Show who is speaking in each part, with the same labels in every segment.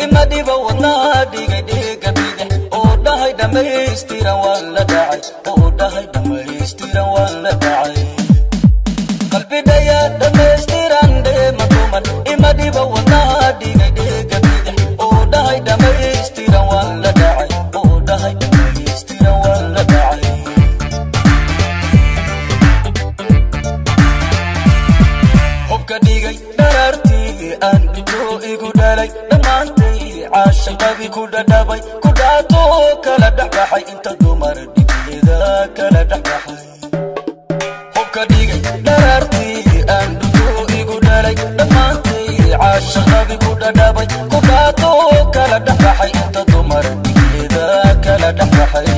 Speaker 1: imadiba wadnaha dhigay dhiiga bidix oo dhahay dhammaystiran waan la dhacay oo dhahay dhammaystiran waan la dhacay qalbidhaya dhammaystiran dheema duman imadiba wadnaha dhigay dhiiga bidix oo dhahay dhammaystiran waan la dhacay oo dhahay dhammaystiran waan la dhacay hubka dhigay dharaartii aan dhito igu dhalay dhammaantay caashaqadii ku dhadhabay ku dhaato kala dhexbaxay inta dumar dhigeeda kala dhexbaxay hubka dhigay dharaartii aan dhito igu dhalay dhammaantay caashaqadii ku dhadhabay ku dhaato kala dhexbaxay inta dumar dhigeeda kala dhexbaxay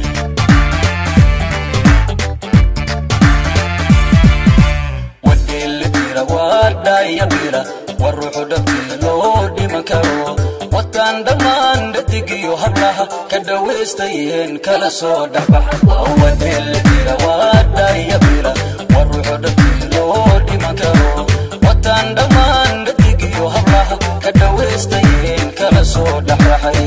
Speaker 1: wadheelitira waadhayabira war ruuxu dhabtii loo dhiman karo wataan dhammaan dhadigiyo hablaha ka dhawaystayeen kala soo dhexbax wadheelitira waadhayabira war ruuxu dhabtii loo dhiman karo wataan dhammaan dhadigiyo hablaha ka dhawaystayeen kala soo dhexbaxay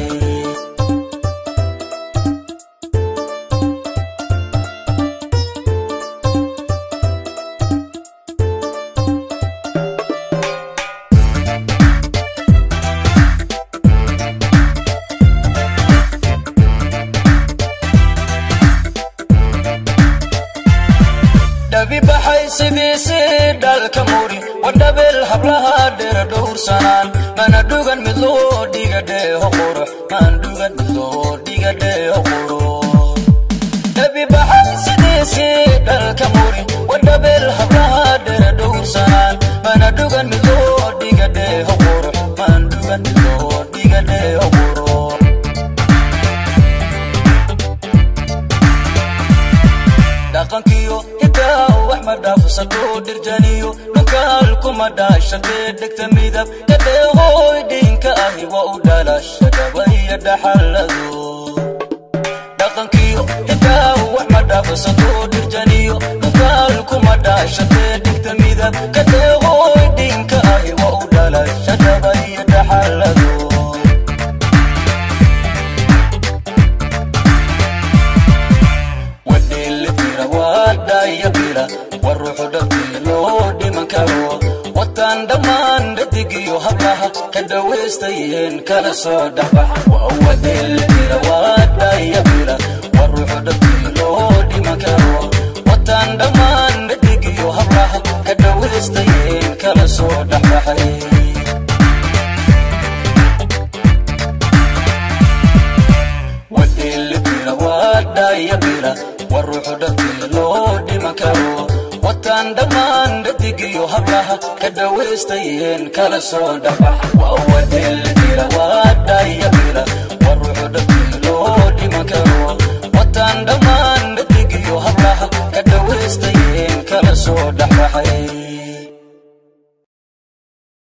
Speaker 1: dhabi baxay sidiisii dhalka muri wadhabeel hablaha dheera dhowrsanaan mana dhugan mid loo dhiga dheeho qurux maan dhugan mid loo dhiga dheeho qurux dhabi baxay sidiisii dhalka muri wadhabeel hablaha dheera dhowrsanaan mana dhugan mid loo dhiga dheeho qurux maan dhugan mid loo dhiga dheeho qurux dhaqankiyo hidaa wax ma dhaafsato dhirjaniyo dhulkaal kuma dhaashadee dhegta midab dhadheeqooy dhiinka ahi waa u dhalasha dhabaya dhaxallado dhaqankiyo hidaa wax ma dhaafsato dhirjaniyo dhulkaal kuma dhaashadee dhegta midab dhadheeqooy dhiinka ahi waa u dhalasha dhabaya dhaxallado wadheelitira waadhayabira war ruuxu dhabtii loo dhiman karo wataan dhammaan dhadigiyo hablaha ka dhawaystayeen kala soo dhexbax waa wadheelitira waadhayabira war ruuxu dhabtii loo dhiman karo wataan dhammaan dhadigiyo hablaha ka dhawaystayeen kala soo dhexbaxay wadheelitira waadhayabira war ruuxu dhabtii loo dhiman karo wataan dhammaan dhadigiyo hablaha ka dhawaystayeen kala soo dhexbax waa wadheelitira waadhayabira war ruuxu dhabtii loo dhiman karo wataan dhammaan dhadigiyo hablaha ka dhawaystayeen kala soo dhexbaxay